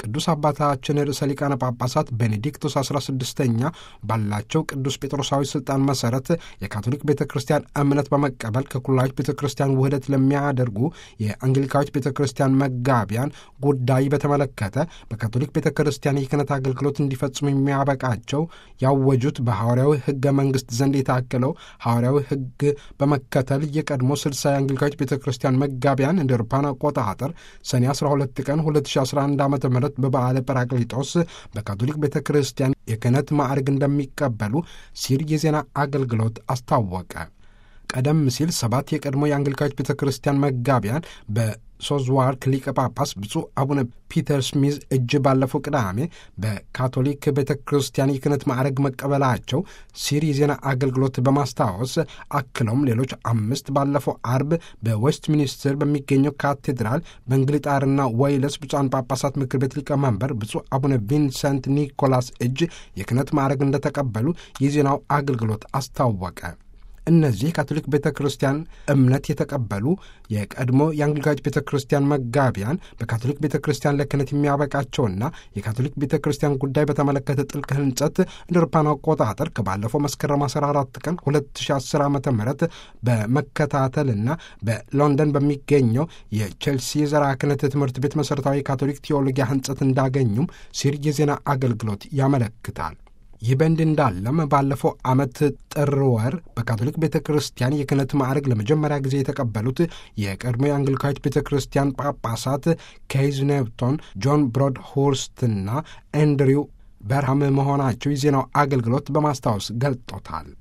ቅዱስ አባታችን ርዕሰ ሊቃነ ጳጳሳት ቤኔዲክቶስ 16ኛ ባላቸው ቅዱስ ጴጥሮሳዊ ስልጣን መሰረት የካቶሊክ ቤተ ክርስቲያን እምነት በመቀበል ከኩላዊት ቤተ ክርስቲያን ውህደት ለሚያደርጉ የአንግሊካዊት ቤተ ክርስቲያን መጋቢያን ጉዳይ በተመለከተ በካቶሊክ ቤተ ክርስቲያን የክህነት አገልግሎት እንዲፈጽሙ የሚያበቃቸው ያወጁት በሐዋርያዊ ሕገ መንግሥት ዘንድ የታከለው ሐዋርያዊ ሕግ በመከተል የቀድሞ ስልሳ የአንግሊካዊት ቤተ ክርስቲያን መጋቢያን እንደ አውሮፓውያን አቆጣጠር ሰኔ 12 ቀን 2011 ዓ ም በበዓለ ጰራቅሊጦስ በካቶሊክ ቤተ ክርስቲያን የክህነት ማዕረግ እንደሚቀበሉ ሲል የዜና አገልግሎት አስታወቀ። ቀደም ሲል ሰባት የቀድሞ የአንግሊካዊት ቤተ ክርስቲያን መጋቢያን በሶዝዋርክ ሊቀ ጳጳስ ብፁዕ አቡነ ፒተር ስሚዝ እጅ ባለፈው ቅዳሜ በካቶሊክ ቤተ ክርስቲያን የክህነት ማዕረግ መቀበላቸው ሲር የዜና አገልግሎት በማስታወስ አክለውም ሌሎች አምስት ባለፈው አርብ በዌስት ሚኒስትር በሚገኘው ካቴድራል በእንግሊጣርና ወይለስ ብፁዓን ጳጳሳት ምክር ቤት ሊቀመንበር ብፁዕ አቡነ ቪንሰንት ኒኮላስ እጅ የክህነት ማዕረግ እንደተቀበሉ የዜናው አገልግሎት አስታወቀ። እነዚህ ካቶሊክ ቤተ ክርስቲያን እምነት የተቀበሉ የቀድሞ የአንግሊካዊት ቤተ ክርስቲያን መጋቢያን በካቶሊክ ቤተ ክርስቲያን ለክህነት የሚያበቃቸውና የካቶሊክ ቤተ ክርስቲያን ጉዳይ በተመለከተ ጥልቅ ሕንጸት እንደ አውሮፓውያን አቆጣጠር ከባለፈው መስከረም 14 ቀን 2010 ዓ ም በመከታተልና በሎንደን በሚገኘው የቼልሲ የዘርዓ ክህነት ትምህርት ቤት መሠረታዊ የካቶሊክ ቴዎሎጊያ ሕንጸት እንዳገኙም ሲር የዜና አገልግሎት ያመለክታል። ይህ በእንዲህ እንዳለም ባለፈው ዓመት ጥር ወር በካቶሊክ ቤተ ክርስቲያን የክህነት ማዕረግ ለመጀመሪያ ጊዜ የተቀበሉት የቀድሞ የአንግሊካዊት ቤተ ክርስቲያን ጳጳሳት ኬይዝ ኔፕቶን፣ ጆን ብሮድ ሁርስትና ኤንድሪው በርሃም መሆናቸው የዜናው አገልግሎት በማስታወስ ገልጦታል።